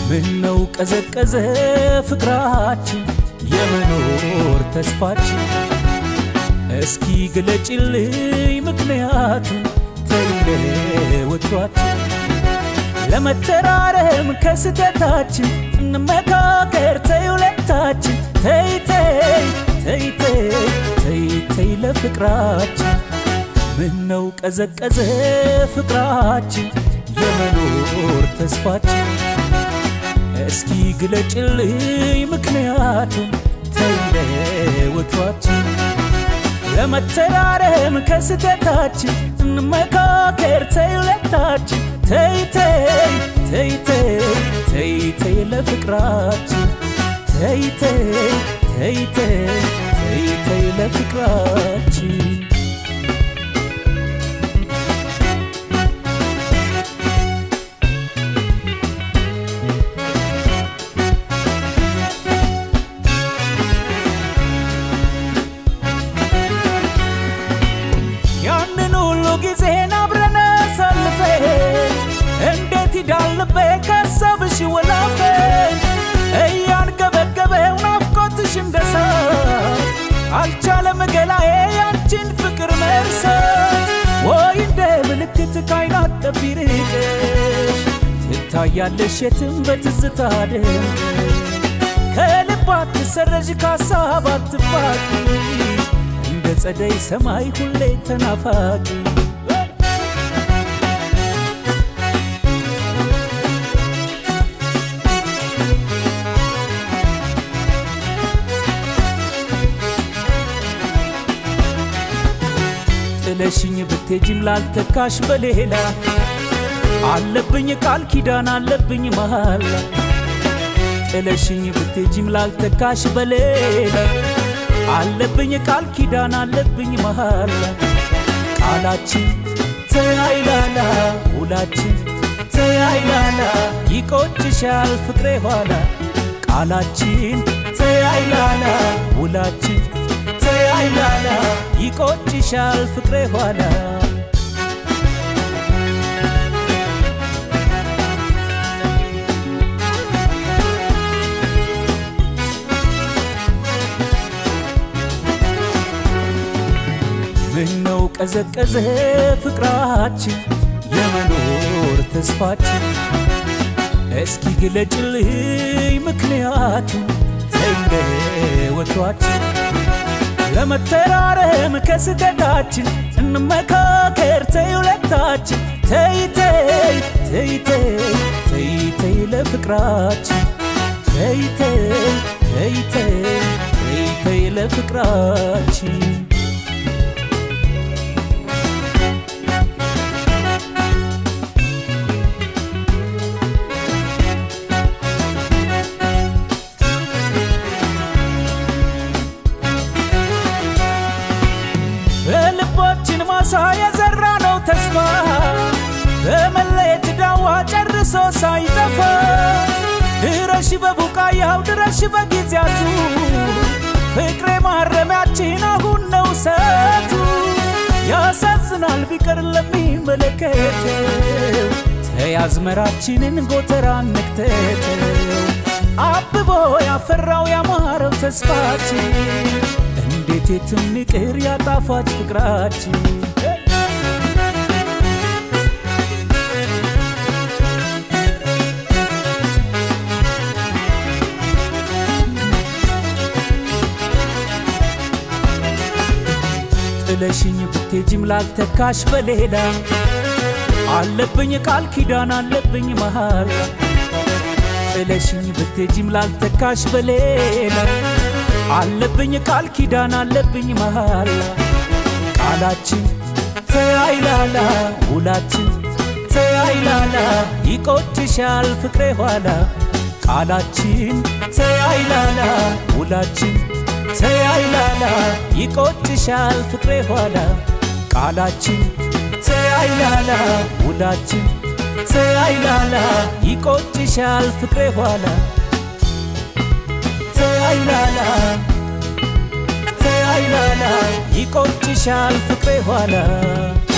ምነው ቀዘቀዘ ፍቅራችን የመኖር ተስፋችን እስኪ ግለጭልኝ ምክንያቱም ተይለወቷችን ለመተራረም ከስተታችን እንመካከር ተይ ሁለታችን ተይ ተይ ተይ ተይ ተይ ተይ ለፍቅራችን ምነው ቀዘቀዘ ፍቅራችን የመኖር ተስፋችን እስኪ ግለጭልኝ ምክንያቱም ተይለወቷችን ለመተራረም ከስተታችን እንመካከር ተይ ሁለታችን ተይ ተይ ተይ ተይ ተይ ተይ ለፍቅራችን ተይ ተይ ተይ ተይ ተይ ተይ ለፍቅራችን ያንን ሁሉ ጊዜን አብረን አሳልፈን እንዴት ይዳልቤ ከሀሳብሽ ወላፈን እያንገበገበው ናፍቆትሽ እንደሳት አልቻለም ገላዬ ያንቺን ፍቅር መርሳት ወይ እንደ ምልክት ካይናት ጠፊ ርቀሽ ትታያለሽ የትም በትዝታ ደምቀሽ ከልብ አትሰረዥ ከሀሳብ አትፋቂ እንደ ጸደይ ሰማይ ሁሌ ተናፋቂ ጥለሽኝ ብትሄጂም ላልተካሽ በሌላ አለብኝ ቃል ኪዳን አለብኝ መሃላ ጥለሽኝ ብትሄጂም ላልተካሽ በሌላ አለብኝ ቃል ኪዳን አለብኝ መሃላ ቃላችን ተያይላላ ውላችን ተያይላላ ይቆጭሻል ፍቅሬ ኋላ ቃላችን ተያይላላ ውላችን ተያይላላ ይቆጭሻል ፍቅሬ ኋላ ምነው ቀዘቀዘ ፍቅራችን የመኖር ተስፋችን እስኪ ግለጭልኝ ምክንያቱም ተይለወቷችን ለመተራረም ከስተታችን እንመካከር ተይ ሁለታችን ተይ ተይ ተይ ተይ ተይ ተይ ለፍቅራችን ተይ ተይ ተይ ተይ ተይ ተይ ለፍቅራችን በልባችን ማሳ የዘራ ነው ተስፋ በመለየት ዳዋ ጨርሶ ሳይጠፋ ድረሽ በቡቃያው ድረሽ በጊዜያቱ ፍቅሬ ማረሚያችን አሁን ነው ሰቱ ያሳዝናል ቢቀር ለሚመለከተው ተይ አዝመራችንን ጎተራ ነክተተው አብቦ ያፈራው ያማረው ተስፋችን እንዴት የትም ይቅር ያጣፋጭ ፍቅራችን ጥለሽኝ ብትሄጂም ላልተካሽ በሌላ አለብኝ ቃል ኪዳን አለብኝ መሃላ ጥለሽኝ ብትሄጂም ላልተካሽ በሌላ አለብኝ ቃል ኪዳን አለብኝ መሃላ ቃላችን ተያይላላ ውላችን ተያይላላ ይቆጭሻል ፍቅሬ ኋላ ቃላችን ተያይላላ ውላችን ተያይላላ ይቆጭሻል ፍቅሬ ኋላ ቃላችን ተያይላላ ውላችን ተያይላላ ይቆጭሻል ፍቅሬ ኋላ ተያይላላ ተያይላላ ይቆጭሻል ፍቅሬ ኋላ